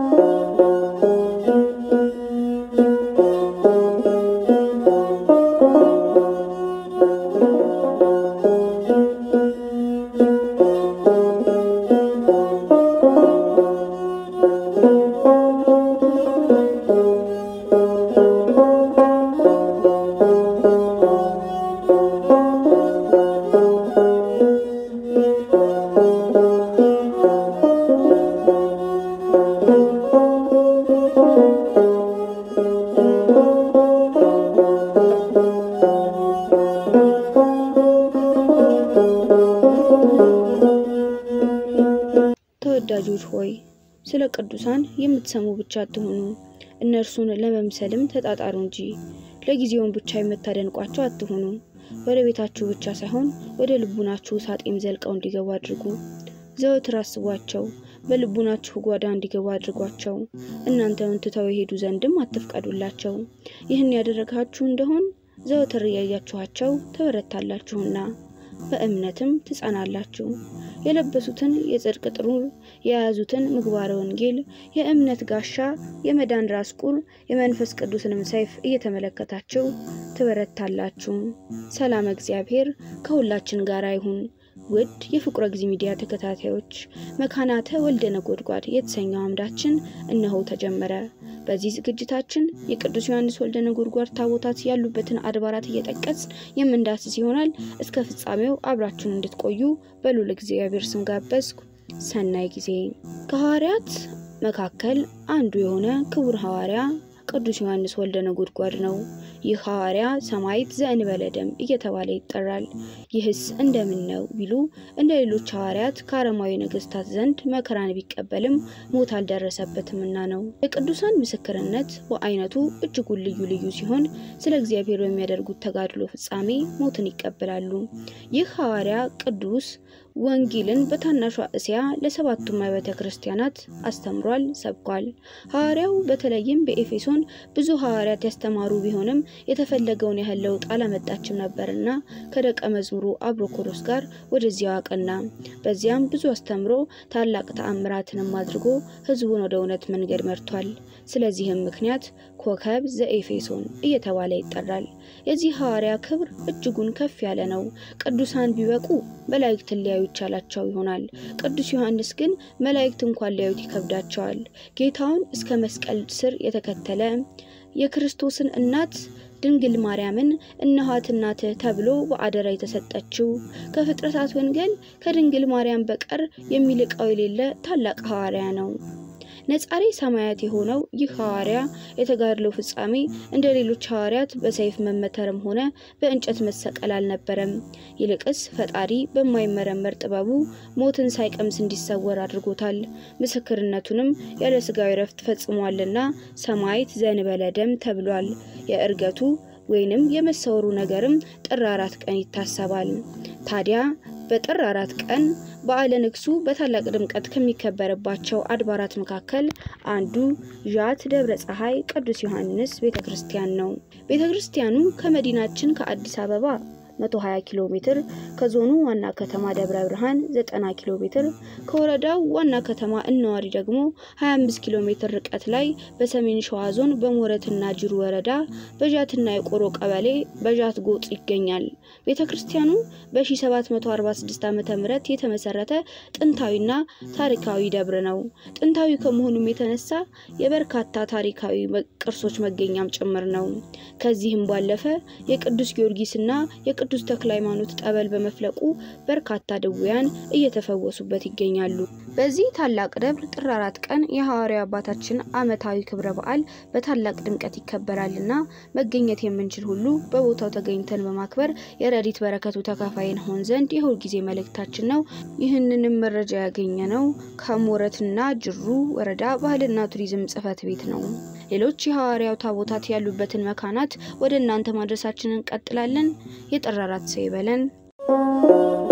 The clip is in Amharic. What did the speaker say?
ተወዳጆች ሆይ ስለ ቅዱሳን የምትሰሙ ብቻ አትሆኑ፣ እነርሱን ለመምሰልም ተጣጣሩ እንጂ ለጊዜውን ብቻ የምታደንቋቸው አትሆኑ። ወደ ቤታችሁ ብቻ ሳይሆን ወደ ልቡናችሁ ሳጤም ዘልቀው እንዲገቡ አድርጉ። ዘወትር አስቧቸው፣ በልቡናችሁ ጓዳ እንዲገቡ አድርጓቸው። እናንተን ትተው የሄዱ ዘንድም አትፍቀዱላቸው። ይህን ያደረጋችሁ እንደሆን ዘወትር እያያችኋቸው ትበረታላችሁና በእምነትም ትጸናላችሁ። የለበሱትን የጽድቅ ጥሩር የያዙትን ምግባረ ወንጌል የእምነት ጋሻ የመዳን ራስ ቁር የመንፈስ ቅዱስንም ሰይፍ እየተመለከታችሁ ትበረታላችሁ። ሰላም እግዚአብሔር ከሁላችን ጋር ይሁን። ውድ የፍቁረ ጊዜ ሚዲያ ተከታታዮች መካናተ ወልደ ነጎድጓድ የተሰኘው አምዳችን እነሆ ተጀመረ። በዚህ ዝግጅታችን የቅዱስ ዮሐንስ ወልደ ነጎድጓድ ታቦታት ያሉበትን አድባራት እየጠቀስ የምንዳስስ ይሆናል። እስከ ፍጻሜው አብራችሁን እንድትቆዩ በልዑል እግዚአብሔር ስም ጋበዝኩ። ሰናይ ጊዜ። ከሐዋርያት መካከል አንዱ የሆነ ክቡር ሐዋርያ ቅዱስ ዮሐንስ ወልደ ነጎድጓድ ነው። ይህ ሐዋርያ ሰማዕት ዘእንበለ ደም እየተባለ ይጠራል። ይህስ እንደምን ነው ቢሉ እንደ ሌሎች ሐዋርያት ከአረማዊ ነገስታት ዘንድ መከራን ቢቀበልም ሞት አልደረሰበትምና ነው። የቅዱሳን ምስክርነት በአይነቱ እጅጉን ልዩ ልዩ ሲሆን ስለ እግዚአብሔር በሚያደርጉት ተጋድሎ ፍጻሜ ሞትን ይቀበላሉ። ይህ ሐዋርያ ቅዱስ ወንጌልን በታናሿ እስያ ለሰባቱም አብያተ ክርስቲያናት አስተምሯል፣ ሰብኳል። ሐዋርያው በተለይም በኤፌሶን ብዙ ሐዋርያት ያስተማሩ ቢሆንም የተፈለገውን ያህል ለውጥ አላመጣችም ነበርና ከደቀ መዝሙሩ አብሮኮሮስ ጋር ወደዚያው አቀና። በዚያም ብዙ አስተምሮ ታላቅ ተአምራትንም አድርጎ ሕዝቡን ወደ እውነት መንገድ መርቷል። ስለዚህም ምክንያት ኮከብ ዘኤፌሶን እየተባለ ይጠራል። የዚህ ሐዋርያ ክብር እጅጉን ከፍ ያለ ነው። ቅዱሳን ቢበቁ መላእክትን ሊያዩ ይቻላቸው ይሆናል። ቅዱስ ዮሐንስ ግን መላእክት እንኳን ሊያዩት ይከብዳቸዋል። ጌታውን እስከ መስቀል ስር የተከተለ የክርስቶስን እናት ድንግል ማርያምን እነኋት እናትህ ተብሎ በአደራ የተሰጠችው ከፍጥረታት ወንጌል ከድንግል ማርያም በቀር የሚልቀው የሌለ ታላቅ ሐዋርያ ነው። ነጻሬ ሰማያት የሆነው ይህ ሐዋርያ የተጋድለው ፍጻሜ እንደ ሌሎች ሐዋርያት በሰይፍ መመተርም ሆነ በእንጨት መሰቀል አልነበረም። ይልቅስ ፈጣሪ በማይመረመር ጥበቡ ሞትን ሳይቀምስ እንዲሰወር አድርጎታል። ምስክርነቱንም ያለ ስጋዊ ረፍት ፈጽሟልና ሰማዕት ዘእንበለ ደም ተብሏል። የእርገቱ ወይንም የመሰወሩ ነገርም ጥር አራት ቀን ይታሰባል። ታዲያ በጥር አራት ቀን በዓለ ንግሱ በታላቅ ድምቀት ከሚከበርባቸው አድባራት መካከል አንዱ ዣት ደብረ ፀሐይ ቅዱስ ዮሐንስ ቤተ ክርስቲያን ነው። ቤተ ክርስቲያኑ ከመዲናችን ከአዲስ አበባ 120 ኪሎ ሜትር ከዞኑ ዋና ከተማ ደብረ ብርሃን 90 ኪሎ ሜትር ከወረዳው ዋና ከተማ እነዋሪ ደግሞ 25 ኪሎ ሜትር ርቀት ላይ በሰሜን ሸዋ ዞን በሞረትና ጅሩ ወረዳ በዣትና የቆሮ ቀበሌ በዣት ጎጥ ይገኛል። ቤተ ክርስቲያኑ በ1746 ዓ ም የተመሰረተ ጥንታዊና ታሪካዊ ደብር ነው። ጥንታዊ ከመሆኑም የተነሳ የበርካታ ታሪካዊ ቅርሶች መገኛም ጭምር ነው። ከዚህም ባለፈ የቅዱስ ጊዮርጊስና የቅዱስ ተክለ ሃይማኖት ጠበል በመፍለቁ በርካታ ድውያን እየተፈወሱበት ይገኛሉ። በዚህ ታላቅ ደብር ጥር አራት ቀን የሐዋርያው አባታችን ዓመታዊ ክብረ በዓል በታላቅ ድምቀት ይከበራልና መገኘት የምንችል ሁሉ በቦታው ተገኝተን በማክበር የረዲት በረከቱ ተካፋይ እንሆን ዘንድ የሁል ጊዜ መልእክታችን ነው። ይህንንም መረጃ ያገኘ ነው ከሞረትና ጅሩ ወረዳ ባህልና ቱሪዝም ጽሕፈት ቤት ነው። ሌሎች የሐዋርያው ታቦታት ያሉበትን መካናት ወደ እናንተ ማድረሳችንን እንቀጥላለን። የጥር አራት ሰው ይበለን።